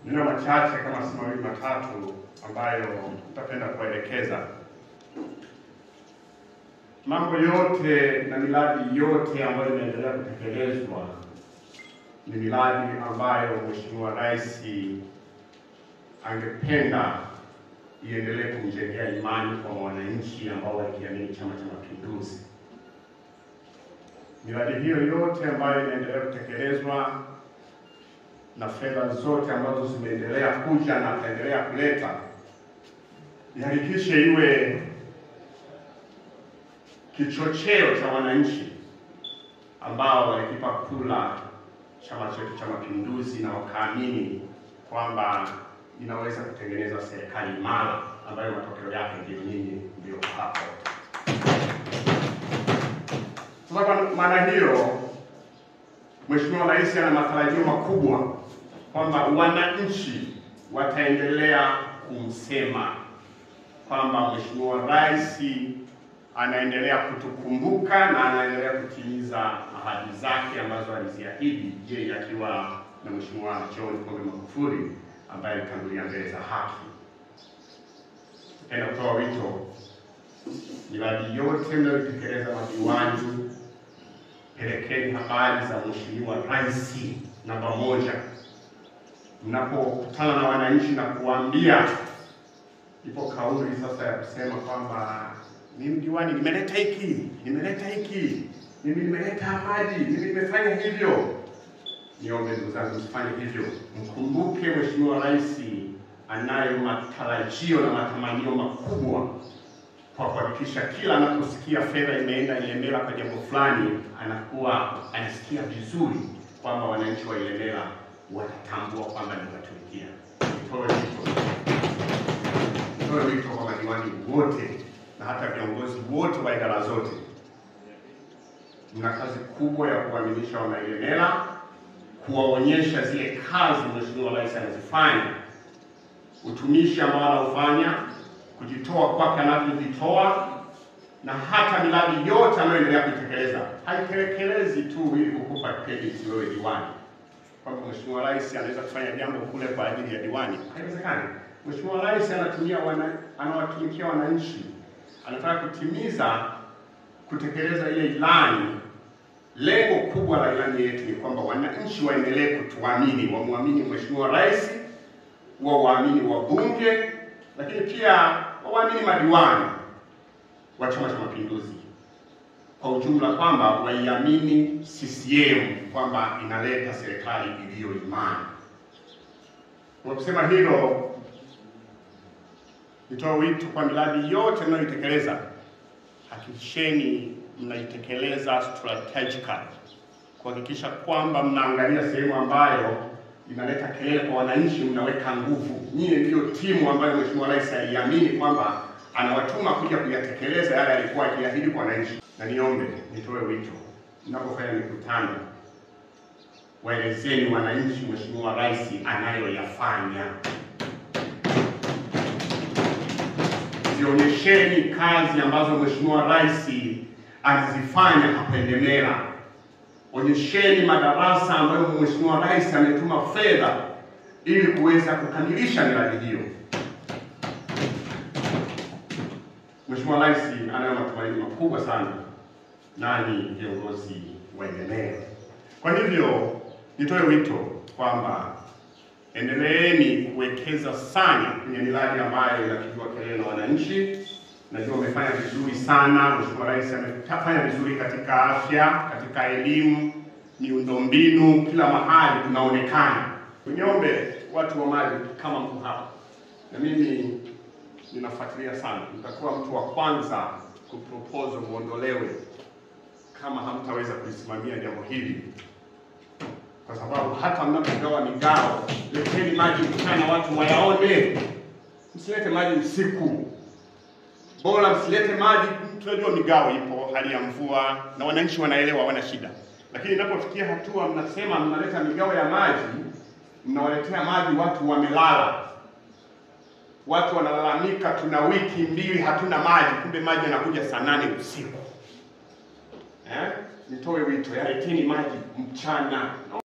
Nina machache kama si mawili matatu ambayo nitapenda kuelekeza. Mambo yote na miradi yote ambayo inaendelea kutekelezwa ni miradi ambayo Mheshimiwa Rais angependa iendelee kumjengea imani kwa wananchi ambao walikiamini Chama cha Mapinduzi. Miradi hiyo yote ambayo inaendelea kutekelezwa na fedha zote ambazo zimeendelea kuja na ataendelea kuleta, ihakikishe iwe kichocheo cha wananchi ambao walikipa kula chama chetu cha Mapinduzi na wakaamini kwamba inaweza kutengeneza serikali imara ambayo matokeo yake ndio nyinyi ndio hapo. Sasa kwa maana hiyo, Mheshimiwa Rais ana matarajio makubwa kwamba wananchi wataendelea kumsema kwamba Mheshimiwa Rais anaendelea kutukumbuka na anaendelea kutimiza ahadi zake ambazo aliziahidi yeye akiwa na Mheshimiwa John Pombe Magufuli ambaye alitangulia mbele za haki. Napenda kutoa wito, miradi yote mnayotekeleza madiwani, pelekeni habari za Mheshimiwa Rais namba moja mnapokutana na wananchi na kuambia. Ipo kauli sasa ya kusema kwamba mimi diwani nimeleta hiki, nimeleta hiki, mimi nimeleta maji, mimi nimefanya hivyo. Niombe ndugu zangu, msifanye hivyo. Mkumbuke Mheshimiwa Rais anayo matarajio na matamanio makubwa kwa kuhakikisha kila anaposikia fedha imeenda Ilemela kwa jambo fulani, anakuwa anasikia vizuri kwamba wananchi wa Ilemela watatambua kwamba niwatumikia. Nitoe wito, nitoe wito kwa madiwani wote na hata viongozi wote wa idara zote, mna kazi kubwa ya kuaminisha Wanailemela, kuwaonyesha zile kazi Mheshimiwa Rais anazifanya, utumishi ambao anaufanya, kujitoa kwake anavyojitoa, na hata miradi yote anayoendelea kuitekeleza. Haitekelezi tu ili kukupa credit wewe diwani, kwamba Mheshimiwa Rais anaweza kufanya jambo kule kwa ajili ya diwani. Haiwezekani. Mheshimiwa Rais anatumia wana, anawatumikia wananchi anataka kutimiza kutekeleza ile ilani. Lengo kubwa la ilani yetu ni kwamba wananchi waendelee kutuamini, wamwamini Mheshimiwa Rais, wa waamini wabunge, lakini pia waamini madiwani wa Chama cha Mapinduzi kwa ujumla, kwamba waiamini CCM kwamba inaleta serikali iliyo imara. Kwa kusema hilo nitoa wito kwa miradi yote mnayoitekeleza, hakikisheni mnaitekeleza strategically, kuhakikisha kwamba mnaangalia sehemu ambayo inaleta kelele kwa wananchi, mnaweka nguvu. Nyie ndiyo timu ambayo Mheshimiwa Rais aliamini kwamba anawatuma kuja kuyatekeleza yale alikuwa akiahidi kwa wananchi. Na niombe nitoe wito, mnapofanya mikutano, waelezeni wananchi Mheshimiwa Rais anayoyafanya zionyesheni kazi ambazo Mheshimiwa Rais anazifanya hapa Ilemela. Onyesheni madarasa ambayo Mheshimiwa Rais ametuma fedha ili kuweza kukamilisha miradi hiyo. Mheshimiwa Rais anayo matumaini makubwa sana nani viongozi wa Ilemela. Kwa hivyo nitoe wito kwamba endeleeni kuwekeza sana kwenye miradi ambayo inapigiwa kelele na wananchi. Najua umefanya vizuri sana. Mheshimiwa Rais amefanya vizuri katika afya, katika elimu, miundombinu, kila mahali tunaonekana. Niombe watu wa maji kama mko hapa, na mimi ninafuatilia sana, nitakuwa mtu wa kwanza kupropose muondolewe kama hamtaweza kulisimamia jambo hili kwa sababu hata mnapogawa migao, leteni maji mchana watu wayaone, msilete maji usiku. Bora msilete maji, tunajua migao ipo, hali ya mvua na wananchi wanaelewa, hawana shida. Lakini inapofikia hatua mnasema mnaleta migao ya maji, mnawaletea maji watu wamelala, watu wanalalamika, tuna wiki mbili hatuna maji, kumbe maji yanakuja saa nane usiku eh? Nitoe wito, yaleteni maji mchana.